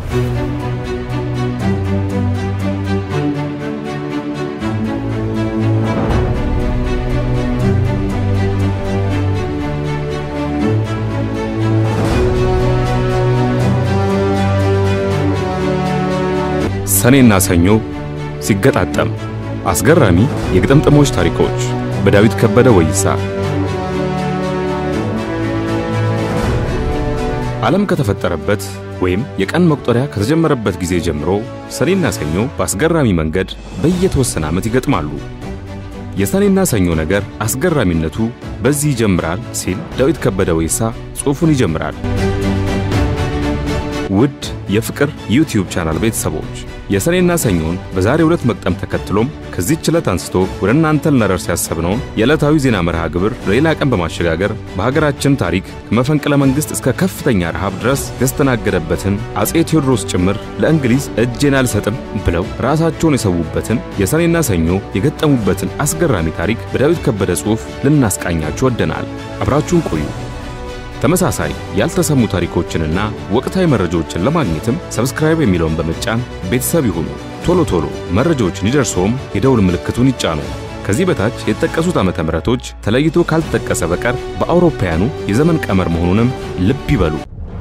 ሰኔና ሰኞ ሲገጣጠም አስገራሚ የግጥምጥሞች ታሪኮች በዳዊት ከበደ ወይሳ። ዓለም ከተፈጠረበት ወይም የቀን መቁጠሪያ ከተጀመረበት ጊዜ ጀምሮ ሰኔና ሰኞ በአስገራሚ መንገድ በየተወሰነ ዓመት ይገጥማሉ። የሰኔና ሰኞ ነገር አስገራሚነቱ በዚህ ይጀምራል ሲል ዳዊት ከበደ ወይሳ ጽሑፉን ይጀምራል። ውድ የፍቅር ዩቲዩብ ቻናል ቤተሰቦች የሰኔና ሰኞን በዛሬው ዕለት መቅጠም ተከትሎም ከዚህች ዕለት አንስቶ ወደ እናንተ ልናደርስ ያሰብነውን የዕለታዊ ዜና መርሃ ግብር ለሌላ ቀን በማሸጋገር በሀገራችን ታሪክ ከመፈንቅለ መንግሥት እስከ ከፍተኛ ረሃብ ድረስ ያስተናገደበትን አፄ ቴዎድሮስ ጭምር ለእንግሊዝ እጄን አልሰጥም ብለው ራሳቸውን የሰዉበትን የሰኔና ሰኞ የገጠሙበትን አስገራሚ ታሪክ በዳዊት ከበደ ጽሑፍ ልናስቃኛችሁ ወደናል። አብራችሁን ቆዩ። ተመሳሳይ ያልተሰሙ ታሪኮችንና ወቅታዊ መረጃዎችን ለማግኘትም ሰብስክራይብ የሚለውን በመጫን ቤተሰብ ይሁኑ። ቶሎ ቶሎ መረጃዎችን ይደርሶም የደውል ምልክቱን ይጫኑ። ከዚህ በታች የተጠቀሱት ዓመተ ምሕረቶች ተለይቶ ካልተጠቀሰ በቀር በአውሮፓውያኑ የዘመን ቀመር መሆኑንም ልብ ይበሉ።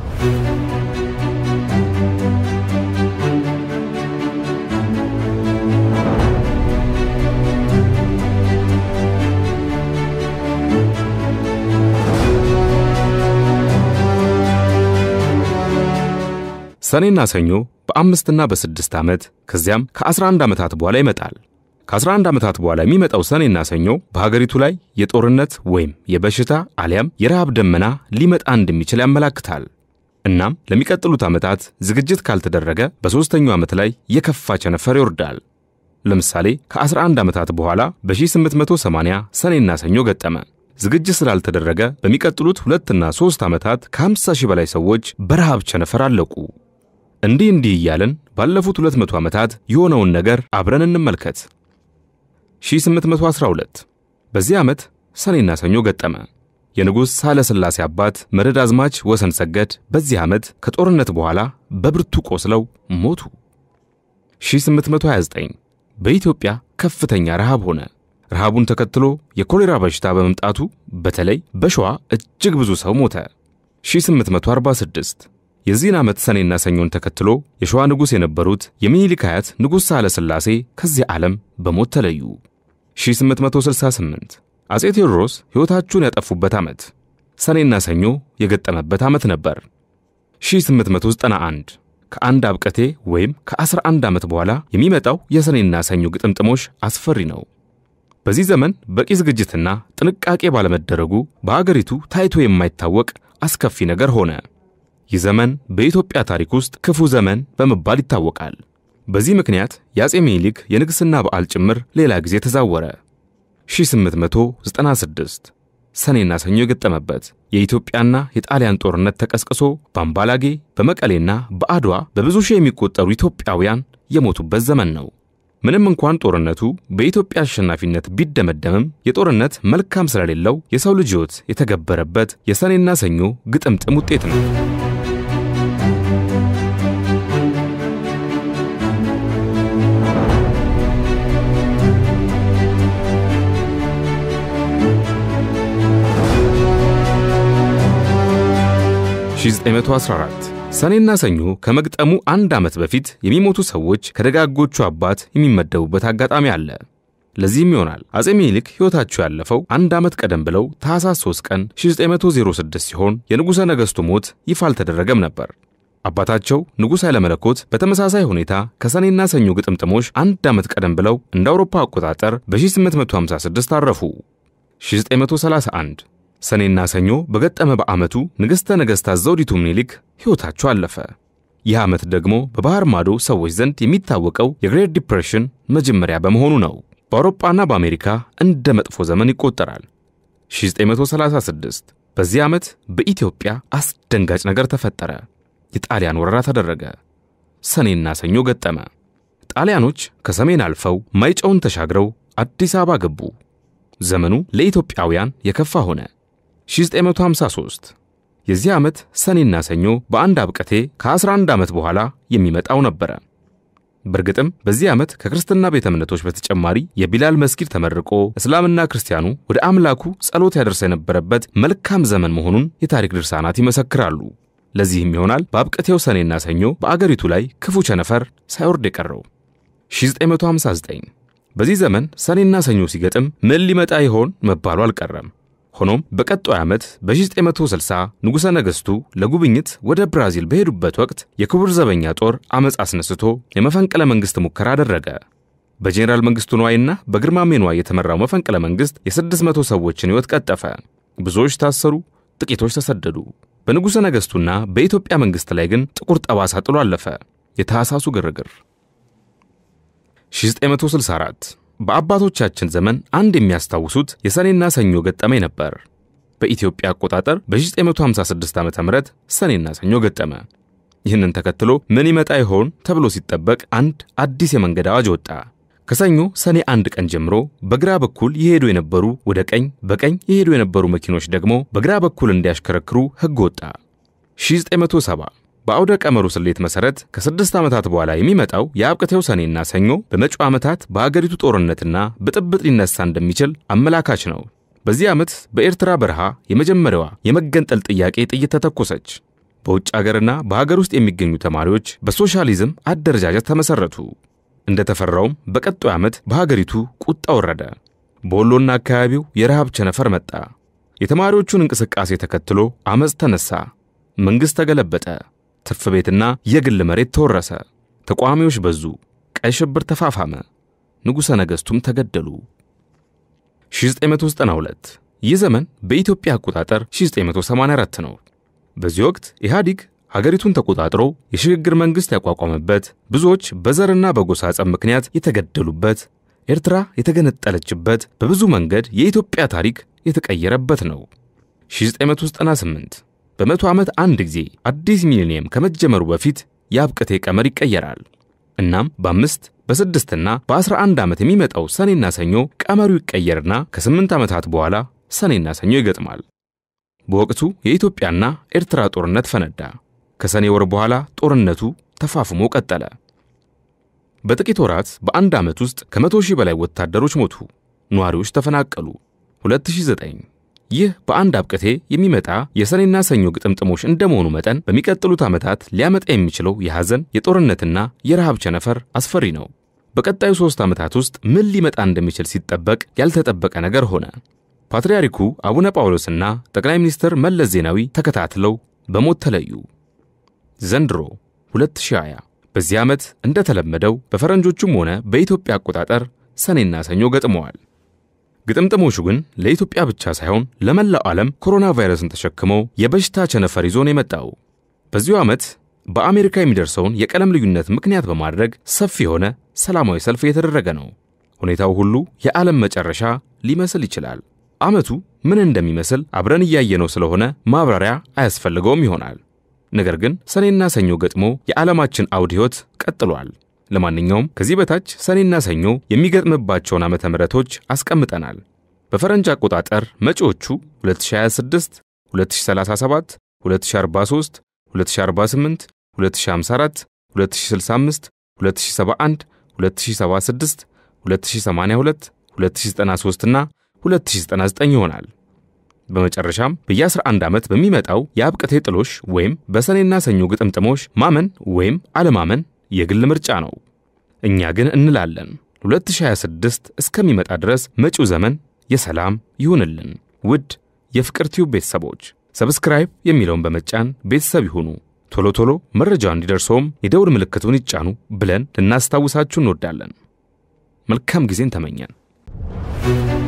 ሰኔና ሰኞ በአምስትና በስድስት ዓመት ከዚያም ከ11 ዓመታት በኋላ ይመጣል። ከ11 ዓመታት በኋላ የሚመጣው ሰኔና ሰኞ በሀገሪቱ ላይ የጦርነት ወይም የበሽታ አሊያም የረሃብ ደመና ሊመጣ እንደሚችል ያመላክታል። እናም ለሚቀጥሉት ዓመታት ዝግጅት ካልተደረገ በሦስተኛው ዓመት ላይ የከፋ ቸነፈር ይወርዳል። ለምሳሌ ከ11 ዓመታት በኋላ በ1880 ሰኔና ሰኞ ገጠመ። ዝግጅት ስላልተደረገ በሚቀጥሉት ሁለትና ሦስት ዓመታት ከ50 ሺህ በላይ ሰዎች በረሃብ ቸነፈር አለቁ። እንዲህ እንዲህ እያልን ባለፉት 200 ዓመታት የሆነውን ነገር አብረን እንመልከት። 1812 በዚህ ዓመት ሰኔና ሰኞ ገጠመ። የንጉሥ ሳህለ ሥላሴ አባት መርዕድ አዝማች ወሰን ሰገድ በዚህ ዓመት ከጦርነት በኋላ በብርቱ ቆስለው ሞቱ። 1829 በኢትዮጵያ ከፍተኛ ረሃብ ሆነ። ረሃቡን ተከትሎ የኮሌራ በሽታ በመምጣቱ በተለይ በሸዋ እጅግ ብዙ ሰው ሞተ። 1846 የዚህን ዓመት ሰኔና ሰኞን ተከትሎ የሸዋ ንጉሥ የነበሩት የሚኒሊክ አያት ንጉሥ ሳህለ ሥላሴ ከዚህ ዓለም በሞት ተለዩ። 1868 አፄ ቴዎድሮስ ሕይወታቸውን ያጠፉበት ዓመት ሰኔና ሰኞ የገጠመበት ዓመት ነበር። 1891 ከአንድ አብቀቴ ወይም ከ11 ዓመት በኋላ የሚመጣው የሰኔና ሰኞ ግጥምጥሞሽ አስፈሪ ነው። በዚህ ዘመን በቂ ዝግጅትና ጥንቃቄ ባለመደረጉ በአገሪቱ ታይቶ የማይታወቅ አስከፊ ነገር ሆነ። ይህ ዘመን በኢትዮጵያ ታሪክ ውስጥ ክፉ ዘመን በመባል ይታወቃል። በዚህ ምክንያት የአፄ ምኒልክ የንግሥና በዓል ጭምር ሌላ ጊዜ ተዛወረ። 1896 ሰኔና ሰኞ የገጠመበት የኢትዮጵያና የጣሊያን ጦርነት ተቀስቅሶ በአምባላጌ በመቀሌና በአድዋ በብዙ ሺህ የሚቆጠሩ ኢትዮጵያውያን የሞቱበት ዘመን ነው። ምንም እንኳን ጦርነቱ በኢትዮጵያ አሸናፊነት ቢደመደምም የጦርነት መልካም ስለሌለው የሰው ልጅ ሕይወት የተገበረበት የሰኔና ሰኞ ግጥምጥም ውጤት ነው። ሺ914 ሰኔና ሰኞ ከመግጠሙ አንድ ዓመት በፊት የሚሞቱ ሰዎች ከደጋጎቹ አባት የሚመደቡበት አጋጣሚ አለ። ለዚህም ይሆናል አፄ ምኒልክ ሕይወታቸው ያለፈው አንድ ዓመት ቀደም ብለው ታኅሳስ 3 ቀን 1906 ሲሆን የንጉሠ ነገሥቱ ሞት ይፋ አልተደረገም ነበር። አባታቸው ንጉሥ ኃይለ መለኮት በተመሳሳይ ሁኔታ ከሰኔና ሰኞ ግጥምጥሞሽ አንድ ዓመት ቀደም ብለው እንደ አውሮፓ አቆጣጠር በ1856 አረፉ። 1931 ሰኔና ሰኞ በገጠመ በዓመቱ ንግሥተ ነገሥታት ዘውዲቱ ምኒልክ ሕይወታቸው አለፈ። ይህ ዓመት ደግሞ በባሕር ማዶ ሰዎች ዘንድ የሚታወቀው የግሬት ዲፕሬሽን መጀመሪያ በመሆኑ ነው። በአውሮፓና በአሜሪካ እንደ መጥፎ ዘመን ይቆጠራል። 1936 በዚህ ዓመት በኢትዮጵያ አስደንጋጭ ነገር ተፈጠረ። የጣሊያን ወረራ ተደረገ። ሰኔና ሰኞ ገጠመ። ጣሊያኖች ከሰሜን አልፈው ማይጨውን ተሻግረው አዲስ አበባ ገቡ። ዘመኑ ለኢትዮጵያውያን የከፋ ሆነ። 1953 የዚህ ዓመት ሰኔና ሰኞ በአንድ አብቀቴ ከ11 ዓመት በኋላ የሚመጣው ነበረ። በእርግጥም በዚህ ዓመት ከክርስትና ቤተ እምነቶች በተጨማሪ የቢላል መስጊድ ተመርቆ እስላምና ክርስቲያኑ ወደ አምላኩ ጸሎት ያደርስ የነበረበት መልካም ዘመን መሆኑን የታሪክ ድርሳናት ይመሰክራሉ። ለዚህም ይሆናል በአብቀቴው ሰኔና ሰኞ በአገሪቱ ላይ ክፉ ቸነፈር ሳይወርድ የቀረው። 1959 በዚህ ዘመን ሰኔና ሰኞ ሲገጥም ምን ሊመጣ ይሆን መባሉ አልቀረም። ሆኖም በቀጣዩ ዓመት በ1960 ንጉሠ ነገሥቱ ለጉብኝት ወደ ብራዚል በሄዱበት ወቅት የክቡር ዘበኛ ጦር ዐመፅ አስነስቶ የመፈንቅለ መንግሥት ሙከራ አደረገ። በጄኔራል መንግሥቱ ንዋይና በግርማሜ ንዋይ የተመራው መፈንቅለ መንግሥት የ600 ሰዎችን ሕይወት ቀጠፈ። ብዙዎች ታሰሩ፣ ጥቂቶች ተሰደዱ። በንጉሠ ነገሥቱና በኢትዮጵያ መንግሥት ላይ ግን ጥቁር ጠባሳ ጥሎ አለፈ። የታህሳሱ ግርግር 1964 በአባቶቻችን ዘመን አንድ የሚያስታውሱት የሰኔና ሰኞ ገጠመኝ ነበር። በኢትዮጵያ አቆጣጠር በ1956 ዓ ም ሰኔና ሰኞ ገጠመ። ይህንን ተከትሎ ምን ይመጣ ይሆን ተብሎ ሲጠበቅ አንድ አዲስ የመንገድ አዋጅ ወጣ። ከሰኞ ሰኔ አንድ ቀን ጀምሮ በግራ በኩል የሄዱ የነበሩ ወደ ቀኝ፣ በቀኝ የሄዱ የነበሩ መኪኖች ደግሞ በግራ በኩል እንዲያሽከረክሩ ሕግ ወጣ። 1970 በአውደ ቀመሩ ስሌት መሠረት ከስድስት ዓመታት በኋላ የሚመጣው የአብቅቴው ሰኔና ሰኞ በመጪው ዓመታት በአገሪቱ ጦርነትና ብጥብጥ ሊነሳ እንደሚችል አመላካች ነው። በዚህ ዓመት በኤርትራ በረሃ የመጀመሪያዋ የመገንጠል ጥያቄ ጥይት ተተኮሰች። በውጭ አገርና በሀገር ውስጥ የሚገኙ ተማሪዎች በሶሻሊዝም አደረጃጀት ተመሠረቱ። እንደተፈራውም በቀጣዩ ዓመት በሀገሪቱ ቁጣ ወረደ። በወሎና አካባቢው የረሃብ ቸነፈር መጣ። የተማሪዎቹን እንቅስቃሴ ተከትሎ ዐመፅ ተነሳ። መንግሥት ተገለበጠ። ትርፍ ቤትና የግል መሬት ተወረሰ። ተቃዋሚዎች በዙ። ቀይ ሽብር ተፋፋመ። ንጉሠ ነገሥቱም ተገደሉ። 1992 ይህ ዘመን በኢትዮጵያ አቆጣጠር 1984 ነው። በዚህ ወቅት ኢህአዲግ ሀገሪቱን ተቆጣጥሮ የሽግግር መንግሥት ያቋቋመበት፣ ብዙዎች በዘርና በጎሳ ጸብ ምክንያት የተገደሉበት፣ ኤርትራ የተገነጠለችበት፣ በብዙ መንገድ የኢትዮጵያ ታሪክ የተቀየረበት ነው። 1998 በመቶ ዓመት አንድ ጊዜ አዲስ ሚሊኒየም ከመጀመሩ በፊት የአብቅቴ ቀመር ይቀየራል። እናም በአምስት በስድስትና በአስራ አንድ ዓመት የሚመጣው ሰኔና ሰኞ ቀመሩ ይቀየርና ከስምንት ዓመታት በኋላ ሰኔና ሰኞ ይገጥማል። በወቅቱ የኢትዮጵያና ኤርትራ ጦርነት ፈነዳ። ከሰኔ ወር በኋላ ጦርነቱ ተፋፍሞ ቀጠለ። በጥቂት ወራት በአንድ ዓመት ውስጥ ከመቶ ሺህ በላይ ወታደሮች ሞቱ፣ ነዋሪዎች ተፈናቀሉ። 2009 ይህ በአንድ አብቅቴ የሚመጣ የሰኔና ሰኞ ግጥምጥሞች እንደመሆኑ መጠን በሚቀጥሉት ዓመታት ሊያመጣ የሚችለው የሐዘን የጦርነትና የረሃብ ቸነፈር አስፈሪ ነው። በቀጣዩ ሦስት ዓመታት ውስጥ ምን ሊመጣ እንደሚችል ሲጠበቅ ያልተጠበቀ ነገር ሆነ። ፓትርያርኩ አቡነ ጳውሎስና ጠቅላይ ሚኒስትር መለስ ዜናዊ ተከታትለው በሞት ተለዩ። ዘንድሮ 2020 በዚህ ዓመት እንደተለመደው በፈረንጆቹም ሆነ በኢትዮጵያ አቆጣጠር ሰኔና ሰኞ ገጥመዋል። ግጥምጥሞቹ ግን ለኢትዮጵያ ብቻ ሳይሆን ለመላው ዓለም ኮሮና ቫይረስን ተሸክመው የበሽታ ቸነፈር ይዞ ነው የመጣው። በዚሁ ዓመት በአሜሪካ የሚደርሰውን የቀለም ልዩነት ምክንያት በማድረግ ሰፊ የሆነ ሰላማዊ ሰልፍ እየተደረገ ነው። ሁኔታው ሁሉ የዓለም መጨረሻ ሊመስል ይችላል። ዓመቱ ምን እንደሚመስል አብረን እያየነው ስለሆነ ማብራሪያ አያስፈልገውም ይሆናል። ነገር ግን ሰኔና ሰኞ ገጥሞ የዓለማችን አውድ ሕይወት ቀጥሏል። ለማንኛውም ከዚህ በታች ሰኔና ሰኞ የሚገጥምባቸውን ዓመተ ምሕረቶች አስቀምጠናል። በፈረንጅ አቆጣጠር መጪዎቹ 2026፣ 2037፣ 2043፣ 2048፣ 2054፣ 2065፣ 2071፣ 2076፣ 2082፣ 2093 እና 2099 ይሆናል። በመጨረሻም በየ11 ዓመት በሚመጣው የአብቅቴ ጥሎሽ ወይም በሰኔና ሰኞ ግጥምጥሞሽ ማመን ወይም አለማመን የግል ምርጫ ነው። እኛ ግን እንላለን 2026 እስከሚመጣ ድረስ መጪው ዘመን የሰላም ይሁንልን። ውድ የፍቅር ቲዩብ ቤተሰቦች ሰብስክራይብ የሚለውን በመጫን ቤተሰብ ይሁኑ። ቶሎ ቶሎ መረጃው እንዲደርሰውም የደውል ምልክቱን ይጫኑ ብለን ልናስታውሳችሁ እንወዳለን። መልካም ጊዜን ተመኘን።